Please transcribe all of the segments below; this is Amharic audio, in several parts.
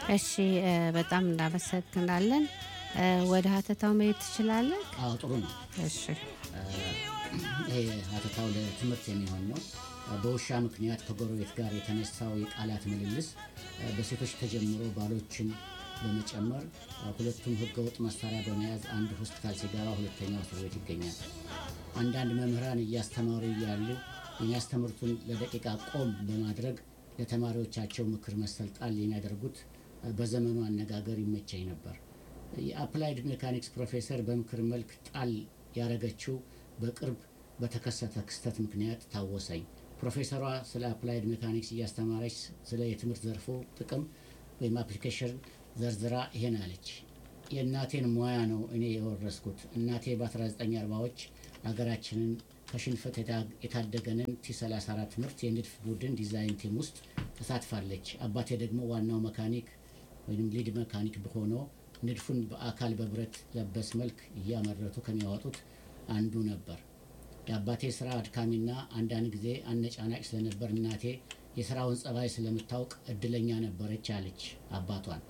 እሺ እ፣ በጣም እናመሰግናለን። እ፣ ወደ ሀተታው መሄድ ትችላለን? አዎ ጥሩ ነው። እሺ ይሄ ሀተታው ለትምህርት የሚሆን ነው። በውሻ ምክንያት ከጎረቤት ጋር የተነሳው የቃላት ምልልስ በሴቶች ተጀምሮ ባሎችን በመጨመር ሁለቱም ህገወጥ መሳሪያ በመያዝ አንዱ ሆስፒታል ሲገባ ሁለተኛው እስር ቤት ይገኛል። አንዳንድ መምህራን እያስተማሩ እያሉ የሚያስተምሩትን ለደቂቃ ቆም በማድረግ ለተማሪዎቻቸው ምክር መሰል ጣል የሚያደርጉት በዘመኑ አነጋገር ይመቸኝ ነበር። የአፕላይድ ሜካኒክስ ፕሮፌሰር በምክር መልክ ጣል ያደረገችው በቅርብ በተከሰተ ክስተት ምክንያት ታወሰኝ። ፕሮፌሰሯ ስለ አፕላይድ ሜካኒክስ እያስተማረች ስለ የትምህርት ዘርፉ ጥቅም ወይም አፕሊኬሽን ዘርዝራ ይሄን አለች። የእናቴን ሙያ ነው እኔ የወረስኩት። እናቴ በ1940ዎች ሀገራችንን ከሽንፈት የታ- የታደገንን ቲ34 ምርት የንድፍ ቡድን ዲዛይን ቲም ውስጥ ተሳትፋለች። አባቴ ደግሞ ዋናው መካኒክ ወይም ሊድ መካኒክ ሆኖ ንድፉን በአካል በብረት ለበስ መልክ እያመረቱ ከሚያወጡት አንዱ ነበር። የአባቴ ስራ አድካሚና አንዳንድ ጊዜ አነጫናጭ ስለነበር እናቴ የስራውን ጸባይ ስለምታውቅ እድለኛ ነበረች አለች አባቷን።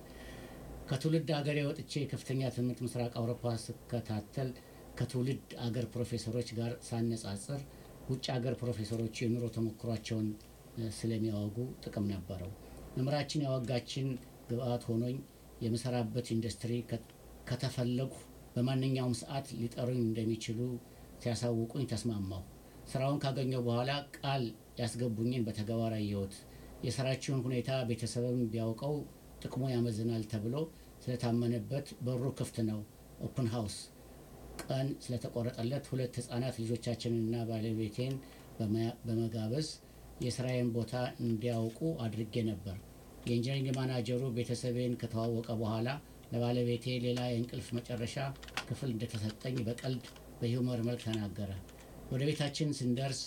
ከትውልድ አገሬ ወጥቼ ከፍተኛ ትምህርት ምስራቅ አውሮፓ ስከታተል ከትውልድ አገር ፕሮፌሰሮች ጋር ሳነጻጽር ውጭ አገር ፕሮፌሰሮች የኑሮ ተሞክሯቸውን እ፣ ስለሚያወጉ ጥቅም ነበረው። መምህራችን ያወጋችን ግብአት ሆኖኝ የምሰራበት ኢንዱስትሪ ከ- ከተፈለጉ በማንኛውም ሰዓት ሊጠሩኝ እንደሚችሉ ሲያሳውቁኝ ተስማማሁ። ስራውን ካገኘው በኋላ ቃል ያስገቡኝን በተግባር አየሁት። የስራችውን ሁኔታ ቤተሰብም ቢያውቀው ጥቅሙ ያመዝናል ተብሎ ስለታመነበት በሩ ክፍት ነው። ኦፕን ሃውስ ቀን ስለተቆረጠለት ሁለት ህጻናት ልጆቻችንንና ባለቤቴን በመያ- በመጋበዝ የስራዬን ቦታ እንዲያውቁ አድርጌ ነበር። የኢንጂነሪንግ ማናጀሩ ቤተሰቤን ከተዋወቀ በኋላ ለባለቤቴ ሌላ የእንቅልፍ መጨረሻ ክፍል እንደተሰጠኝ በቀልድ በሂውመር መልክ ተናገረ። ወደ ቤታችን ስንደርስ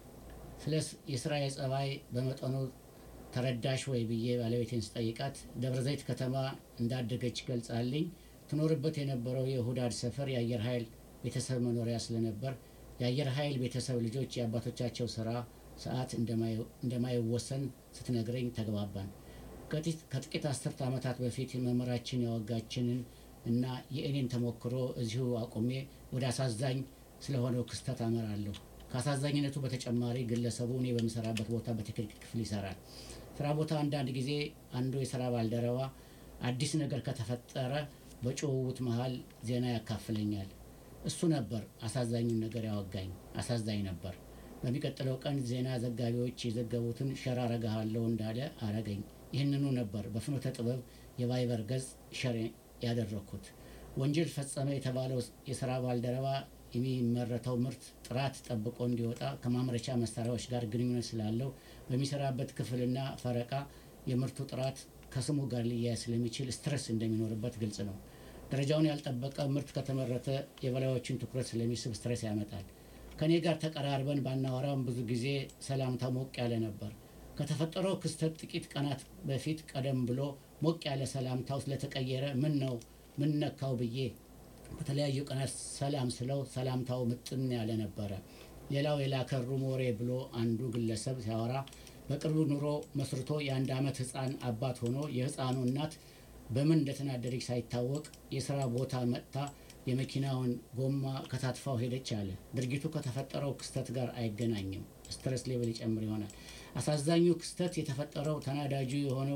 ስለ ስ- የስራ የጸባይ በመጠኑ ተረዳሽ ወይ ብዬ ባለቤቴን ስጠይቃት ደብረ ዘይት ከተማ እንዳደገች ገልጻልኝ ትኖርበት የነበረው የሁዳድ ሰፈር የአየር ኃይል ቤተሰብ መኖሪያ ስለነበር የአየር ኃይል ቤተሰብ ልጆች የአባቶቻቸው ስራ ሰዓት እንደማይ- እንደማይወሰን ስትነግረኝ ተግባባን። ከጥቂት- ከጥቂት አስርት ዓመታት በፊት መምህራችን ያወጋችንን እና የእኔን ተሞክሮ እዚሁ አቁሜ ወደ አሳዛኝ ስለሆነው ክስተት አመራለሁ። ከአሳዛኝነቱ በተጨማሪ ግለሰቡ እኔ በምሰራበት ቦታ በቴክኒክ ክፍል ይሰራል። ስራ ቦታ አንዳንድ ጊዜ አንዱ የስራ ባልደረባ አዲስ ነገር ከተፈጠረ በጭውውት መሀል ዜና ያካፍለኛል። እሱ ነበር አሳዛኙን ነገር ያወጋኝ። አሳዛኝ ነበር። በሚቀጥለው ቀን ዜና ዘጋቢዎች የዘገቡትን ሸር አረግሃለሁ እንዳለ አረገኝ። ይህንኑ ነበር በፍኖተ ጥበብ የቫይበር ገጽ ሸር ያደረግኩት። ወንጀል ፈጸመ የተባለው የስራ ባልደረባ የሚመረተው ምርት ጥራት ጠብቆ እንዲወጣ ከማምረቻ መሳሪያዎች ጋር ግንኙነት ስላለው በሚሰራበት ክፍልና ፈረቃ የምርቱ ጥራት ከስሙ ጋር ሊያያዝ ስለሚችል ስትረስ እንደሚኖርበት ግልጽ ነው። ደረጃውን ያልጠበቀ ምርት ከተመረተ የበላዮችን ትኩረት ስለሚስብ ስትረስ ያመጣል። ከእኔ ጋር ተቀራርበን ባናወራም ብዙ ጊዜ ሰላምታ ሞቅ ያለ ነበር። ከተፈጠረው ክስተት ጥቂት ቀናት በፊት ቀደም ብሎ ሞቅ ያለ ሰላምታው ስለተቀየረ ምን ነው ምን ነካው ብዬ በተለያዩ ቀናት ሰላም ስለው ሰላምታው ምጥን ያለ ነበረ። ሌላው የላከሩ ሞሬ ብሎ አንዱ ግለሰብ ሲያወራ በቅርቡ ኑሮ መስርቶ የአንድ ዓመት ህፃን አባት ሆኖ የህፃኑ እናት በምን እንደተናደደች ሳይታወቅ የስራ ቦታ መጥታ የመኪናውን ጎማ ከታትፋው ሄደች አለ። ድርጊቱ ከተፈጠረው ክስተት ጋር አይገናኝም። ስትረስ ሌቭል ይጨምር ይሆናል። አሳዛኙ ክስተት የተፈጠረው ተናዳጁ የሆነው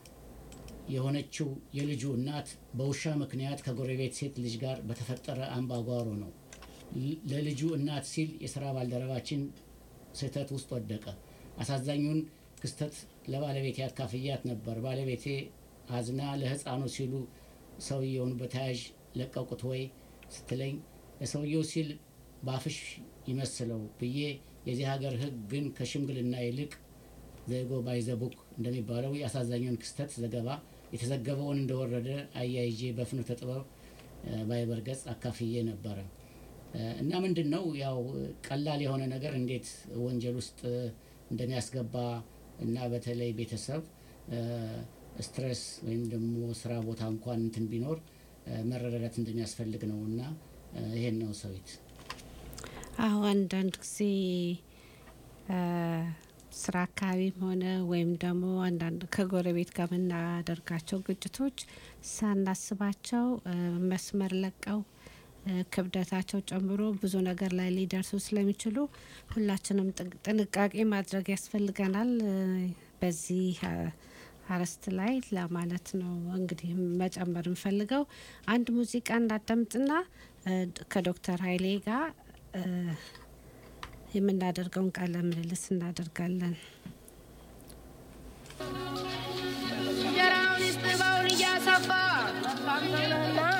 የሆነችው የልጁ እናት በውሻ ምክንያት ከጎረቤት ሴት ልጅ ጋር በተፈጠረ አምባጓሮ ነው። ል- ለልጁ እናት ሲል የስራ ባልደረባችን ስህተት ውስጥ ወደቀ። አሳዛኙን ክስተት ለባለቤቴ አካፍያት ነበር። ባለቤቴ አዝና ለህፃኑ ሲሉ ሰውየውን በተያዥ ለቀቁት ወይ ስትለኝ ለሰውየው ሲል ባፍሽ ይመስለው ብዬ የዚህ ሀገር ህግ ግን ከሽምግልና ይልቅ ዘይጎ ባይዘቡክ እንደሚባለው የአሳዛኙን ክስተት ዘገባ የተዘገበውን እንደወረደ አያይዤ በፍኖተ ጥበብ እ፣ ባይበር ገጽ አካፍዬ ነበረ እ፣ እና ምንድን ነው ያው ቀላል የሆነ ነገር እንዴት ወንጀል ውስጥ እ፣ እንደሚያስገባ እና በተለይ ቤተሰብ እ፣ ስትረስ ወይም ደግሞ ስራ ቦታ እንኳን እንትን ቢኖር እ፣ መረዳዳት እንደሚያስፈልግ ነው እና እ፣ ይሄን ነው ሰዊት አዎ አንዳንድ ጊዜ አ፣ ስራ አካባቢም ሆነ ወይም ደግሞ አንዳንድ ከጎረቤት ጋር የምናደርጋቸው ግጭቶች ሳናስባቸው እ፣ መስመር ለቀው እ፣ ክብደታቸው ጨምሮ ብዙ ነገር ላይ ሊደርሱ ስለሚችሉ ሁላችንም ጥንቅ- ጥንቃቄ ማድረግ ያስፈልገናል። እ፣ በዚህ አ፣ አርዕስት ላይ ለማለት ነው እንግዲህ መጨመር እንፈልገው አንድ ሙዚቃ እናዳምጥና እ፣ ከዶክተር ኃይሌ ጋር እ፣ የምናደርገውን ቃለ ምልልስ እናደርጋለን።